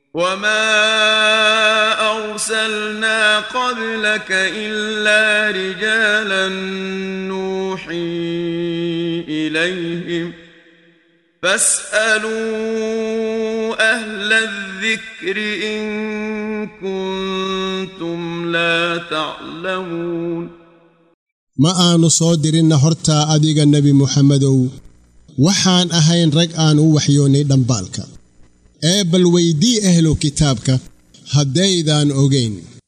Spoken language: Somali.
وما أرسلنا قبلك إلا رجالا نوحي إليهم فاسألوا أهل الذكر إن كنتم لا تعلمون ma aanu soo dirinna hortaa adiga nebi muxammedow waxaan ahayn rag aan u waxyoonnay dhambaalka ee bal weydii ahlu kitaabka haddaydaan ogayn